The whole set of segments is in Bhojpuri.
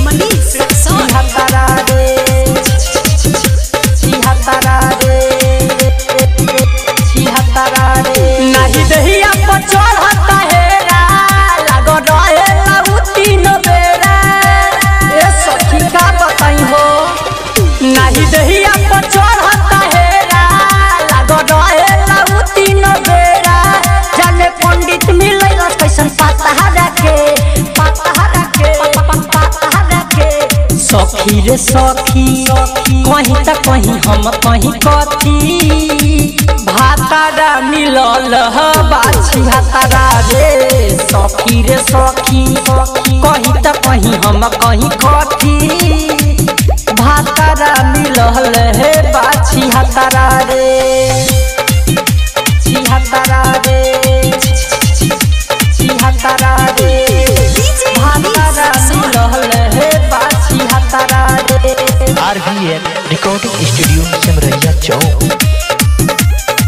मनीष रक्सौल छिहत्तरा रे छिहत्तरा रे छिहत्तरा रे नहीं दहिया पर चढ़ता हेरा लागो रहे लाऊ तीन बेरा ए सखी का बताई हो नहीं दहिया पर चढ़ता हेरा लागो रहे लाऊ तीन बेरा जाने पंडित मिलैला कैसन पाता रखे पाता रखे पाता रखे सखी रे सखी कहीं त कहीं हम कहीं कथी भातारा मिलल ह बाछी भातारा रे सखी रे सखी कहीं त कहीं हम कहीं कथी भातारा मिलल हे बाछी हातारा रे छिहत्तरा रे छिहत्तरा रे डीजे भातारा मनीष रक्सौल मिलल हे बाछी हातारा रे आरवीएल रिकॉर्डिंग स्टूडियो सिमरैया चौक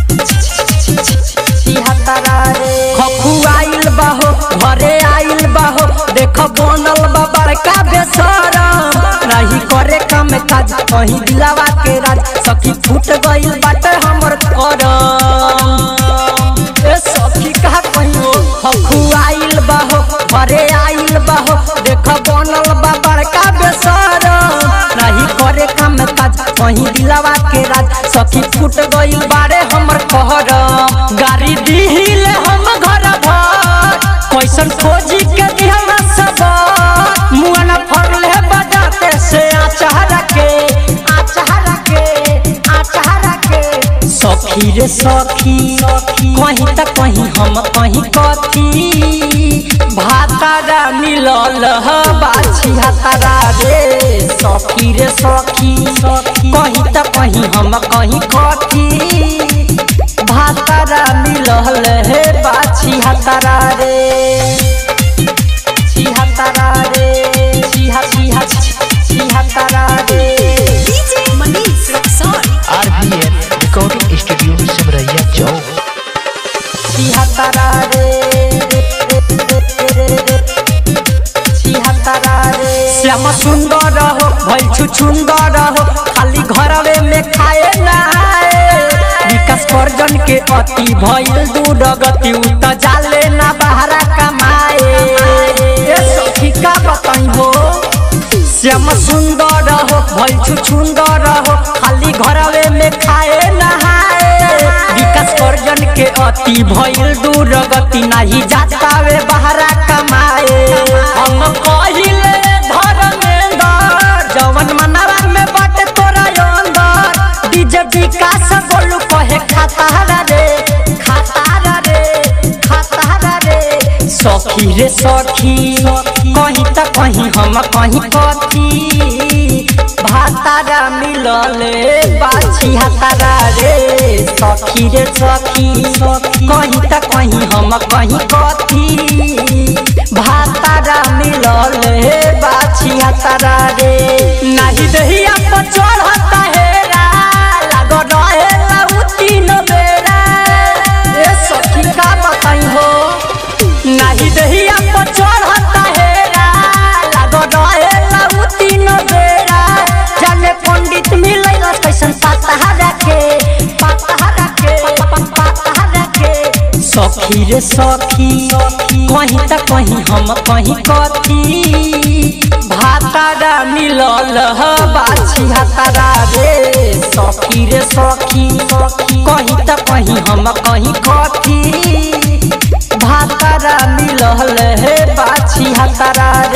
छिहत्तरा रे खखुआइल बाहो घरे आइल बाहो देख बनल बा बड़का बेसरम नहीं करे काम काज कहीं दिलावा के राज सखी फूट गइल बाटे हमर करम ए सखी का कहियो खखुआइल बाहो घरे आइल बाहो देख बनल बा बड़का बेसरम नहीं करे काम काज कहीं दिलावा के राज सखी फूट गइल बारे हमर कहरम गाड़ी दिहिल हम घर भर कैसन खोजी के दिहला सब मुआना फरले बजाते से आचार के आचार के आचार के सखी रे सखी कहीं त कहीं हम कहीं कथी भातारा मिलल ह बाछी हातारा रे सखी रे सखी कहीं त कहीं हम कहीं कथी भातारा मिलल हे बाछी हातारा रे छिहत्तरा रे छिहा छिहा छिहत्तरा रे DJ Manish Raxaul RVL recording studio Simraiya चौक छिहत्तरा रे छिहत्तरा रे श्याम सुंदर हो भइल छु सुंदर हो खाली घरवे में खाए नहाए विकास पर्जन के अति भइल दूर गति उ त जाले ना बहरा कमाए ए सखी का बताई हो श्याम सुंदर हो भइल छु सुंदर हो खाली घरवे में खाए नहाए विकास पर्जन के अति भइल दूर गति नाही जातावे बहरा कमाए हम कहिले धर्मेंद्र जवन मनवा में बाटे तोरा अंदर डीजे विकास बोलू कहे खाता रे खाता रे खाता रे सखी रे सखी कहीं त कहीं हम कहीं कथी भातारा मिलल बाछी हातारा रे सखी रे सखी कहीं त कहीं हम कहीं कथी भातारा मिलल बाछी हातारा रे नाही दहिया पर चढ़ता हेरा लाग रहे लाऊ तीन बेरा ए सखी का बताई हो नाही दहिया पर चढ़ता हेरा लाग रहे लाऊ तीन बेरा जाने पंडित मिलैला कैसन पाता रखे पाता रखे पाता रखे सखी रे सखी कहीं त कहीं हम कहीं कथी भातारा मिलल ह बाछी हातारा रे सखी रे सखी कहीं त कहीं हम कहीं कथी भातारा मिलल हे बाछी हातारा